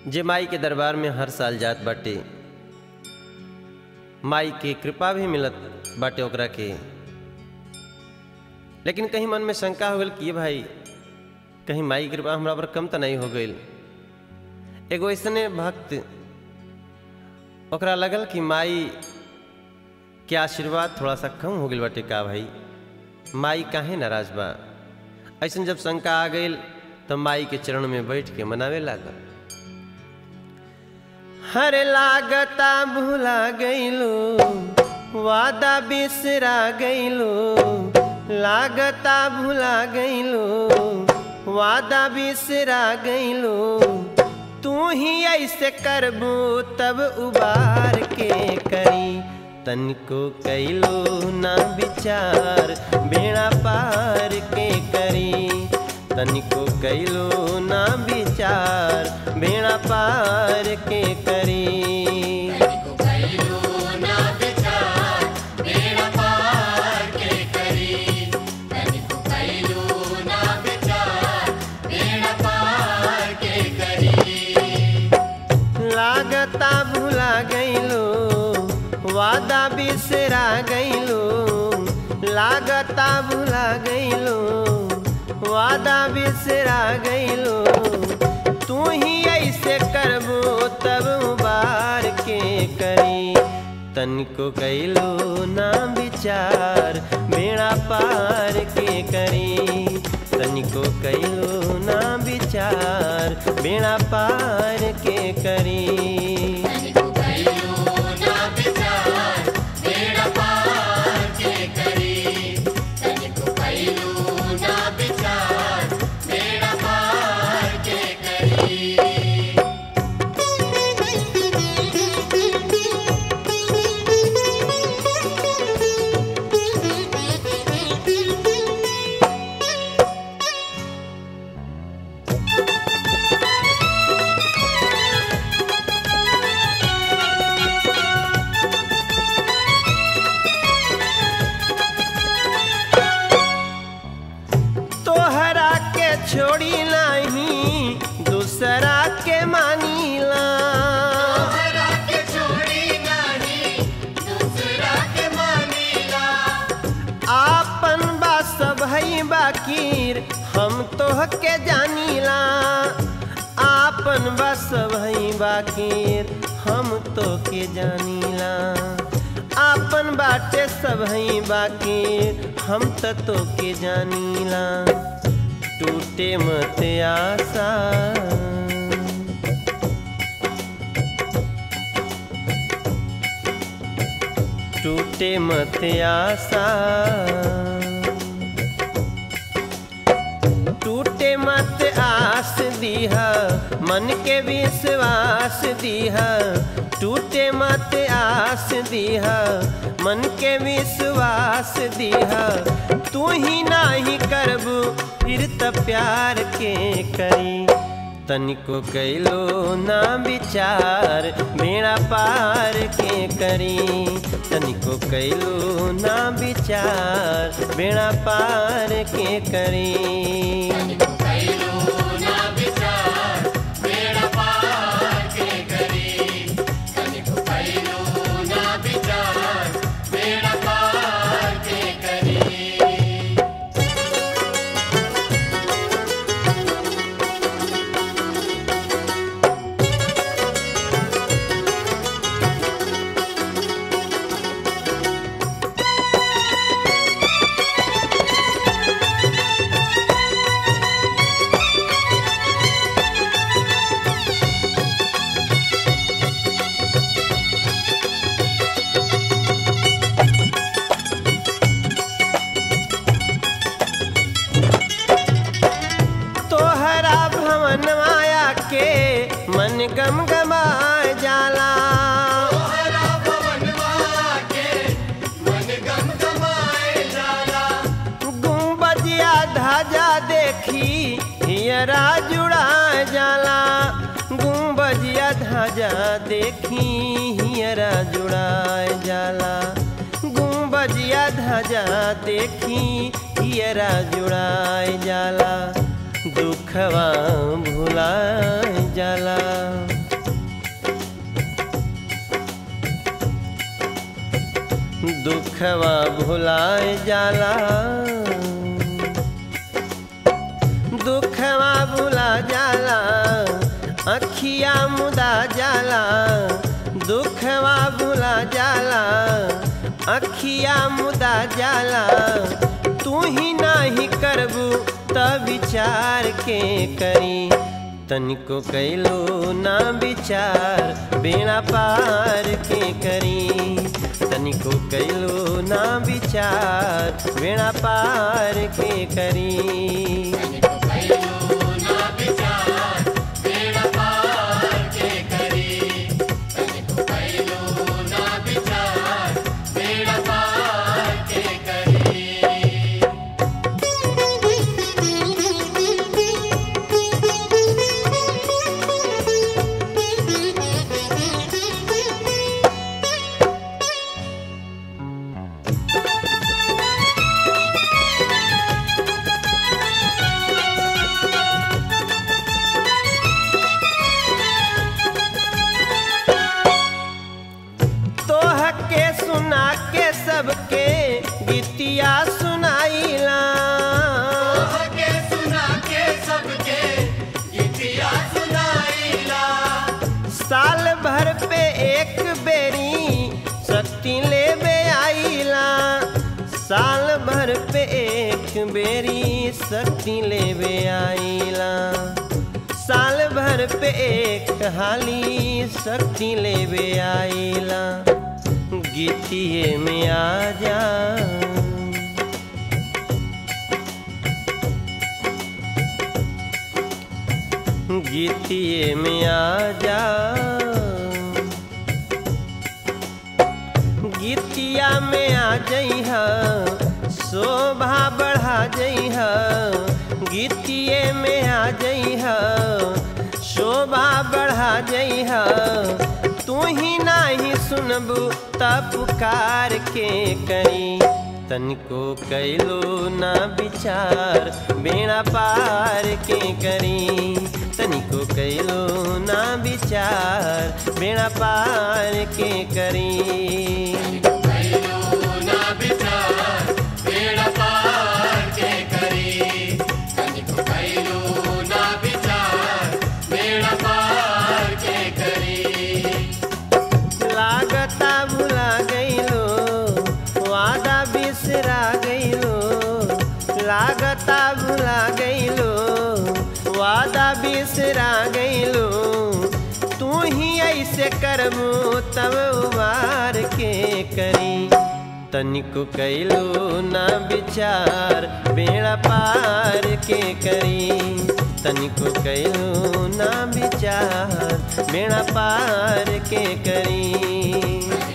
जे माई के दरबार में हर साल जात बाटे माई के कृपा भी मिलत बाटे ओकरा के लेकिन कहीं मन में शंका हो गई कि ये भाई कहीं माई की कृपा हमरा पर कम तो नहीं हो गई एगो ऐसने भक्त ओकरा लगल कि माई के आशीर्वाद थोड़ा सा कम हो गई बाटे का भाई माई काहे नाराज बा ऐसन जब शंका आ गई तो माई के चरण में बैठ के मनावे लागल हर लागता भुला गईलो वादा बिसरा गईलो लागता भुला गईलो वादा बिसरा गईलो तू ही ऐसे करबू तब उबार के करी तनिको कैलो ना विचार बेड़ा पार के करी तनिको कैलो ना विचार बेड़ा पार के करी लागता भुला गईलो वादा बिसरा गईलो लागता भुला गईलो वादा बिसरा गईलो तू ही ऐसे करबो तब बार के करी तनिको कैलो ना विचार बेड़ा पार के करी तनिको कैलो ना विचार बेड़ा पार के करी तोहरा के छोड़ी नहीं दूसरा के मानीला आपन बा सब है बाकीर हम तोह के जानीला आपन बा सब है बाकीर हम तो के जानीला आपन बाटे सब है बाकीर हम त तो के जानीला टूटे मत आशा टूटे मत आशा टूटे मत आस दीहा मन के विश्वास दीहा टूटे मत आस दीहा मन के विश्वास दीहा तू ही नाही करबू फिर त प्यार के करी तनिको कैलो ना विचार बेड़ा पार के करी तनिको कैलो ना विचार बेड़ा पार के करी तोहरा भवन माया के मन गम गमा जाला गुम्बजिया ध्वजा देखी हियरा जुड़ा जाला गुम्बजिया ध्वजा देखी हियरा जुड़ा जाला गुम्बजिया ध्वजा देखी हियरा जुड़ाए जाला दुखवा भुला जाला दुखवा भुलाए जाला दुखवा भुला जाला अखिया मुदा जाला दुखवा भुला जाला अखिया मुदा जाला तू ही नाही करबू त विचार के करी तनिको कैलो ना विचार बेड़ा पार के करी तनिको कैलो ना विचार बेड़ा पार के करी तोह के सुना के सबके गीतिया सुनाइला के सुना के सबके गीतिया सुनाइला साल भर पे एक बेरी शक्ति लेबे आइला साल भर पे एक बेरी शक्ति लेबे आइला साल भर पे एक हाली शक्ति लेबे आइला गीतिए में आ जा गीतिए में आ जा गीतिया में आ जइह शोभा बढ़ा जइह गीतिए में आ जइह शोभा बढ़ा जइह तू ही नाही सुनबू त पुकार के करी तनिको कैलो ना विचार बेड़ा पार के करी तनिको कैलो ना विचार बेड़ा पार के करी ना विचार बेड़ा पार के करी तनिको कैलो ना विचार बेड़ा पार के करी लागता भुला गईलो वादा बिसरा गईलो लागता भुला गईलो वादा बिसरा गईलो तू ही ऐसे करबू तब उबार के करी तनिको कैलो ना विचार बेड़ा पार के करी तनिको कैलो ना विचार बेड़ा पार के करी